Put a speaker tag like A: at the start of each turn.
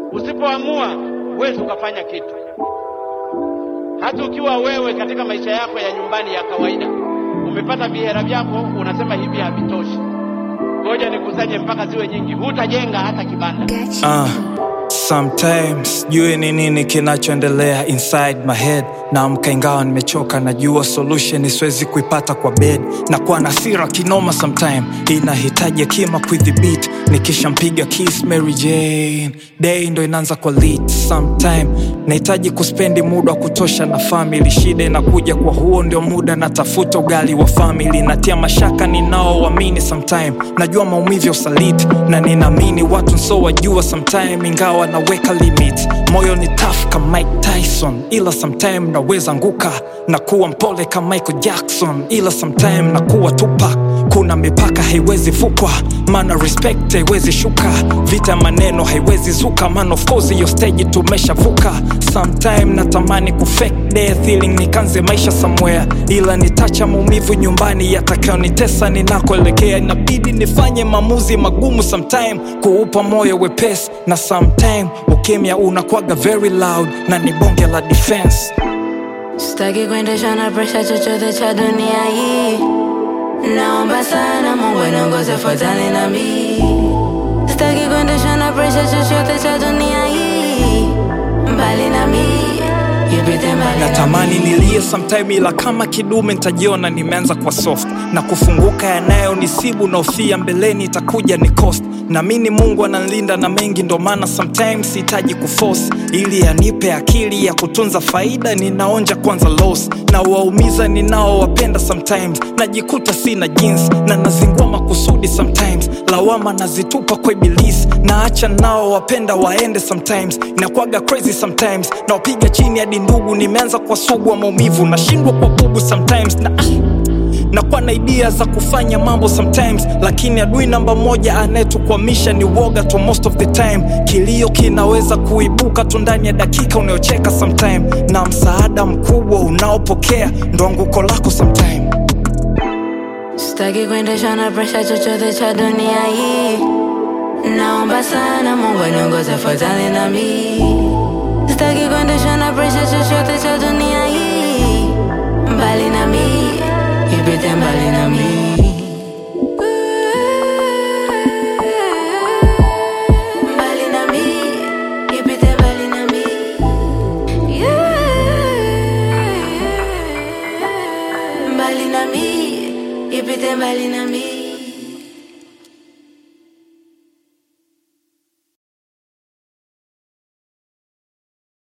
A: Usipoamua huwezi ukafanya kitu. Hata ukiwa wewe katika maisha yako ya nyumbani ya kawaida umepata vihera vyako, unasema hivi havitoshi, ngoja nikusanye mpaka ziwe nyingi, hutajenga hata kibanda.
B: Uh, sometimes sijui ni nini kinachoendelea inside my head naamka ingawa nimechoka najua solution siwezi kuipata kwa bed na kuwa na hasira kinoma sometime inahitaji hekima kuidhibiti nikishampiga kiss Mary Jane day ndo inaanza kwa lit sometime nahitaji kuspendi muda wa kutosha na family shida inakuja kwa huo ndio muda natafuta ugali wa family natia mashaka ninaoamini sometime najua maumivu ya usaliti na ninaamini watu nso wajua sometime ingawa naweka limit moyo ni tough kama Mike Tyson ila sometime naweza anguka na kuwa mpole kama Michael Jackson ila sometime na kuwa Tupac kuna mipaka haiwezi vukwa maana respect haiwezi shuka vita ya maneno haiwezi zuka man of course hiyo stage tumeshavuka sometime natamani kufake death ili nikanze maisha somewhere ila nitacha maumivu nyumbani yatakayonitesa ninakoelekea inabidi nifanye maamuzi magumu sometime kuupa moyo wepesi na sometime ukimya unakwaga very loud na ni bonge la defense
C: Sitaki kuendeshwa na presha chochote cha dunia hii. Naomba sana Mungu aniongoze fuatane na mimi. Sitaki kuendeshwa na presha chochote cha dunia hii. Mbali na mimi, ipite mbali na
B: natamani nilie sometime ila kama kidume ntajiona nimeanza kwa soft na kufunguka yanayo nisibu na ufia mbeleni itakuja ni cost naamini mungu analinda na mengi ndo maana sometimes sihitaji kuforce ili anipe akili ya kutunza faida ninaonja kwanza loss na waumiza ninaowapenda sometimes najikuta sina jeans na nazingua makusudi sometimes lawama nazitupa kwa ibilisi naacha nao wapenda waende sometimes inakwaga crazy sometimes nawapiga chini hadi ndugu nimeanza kwa sugu wa maumivu nashindwa kwa bubu sometimes na nakuwa na idea za kufanya mambo sometimes lakini adui namba moja anayetukwamisha ni woga tu most of the time kilio kinaweza kuibuka tu ndani ya dakika unayocheka sometime na msaada mkubwa unaopokea ndo anguko lako sometime
C: Sitaki kuendeshwa na presha chochote cha dunia hii. Naomba sana Mungu aniongoze fuatane na mimi. Sitaki kuendeshwa na presha chochote cha dunia hii. Mbali na mimi, ipite mbali na mimi.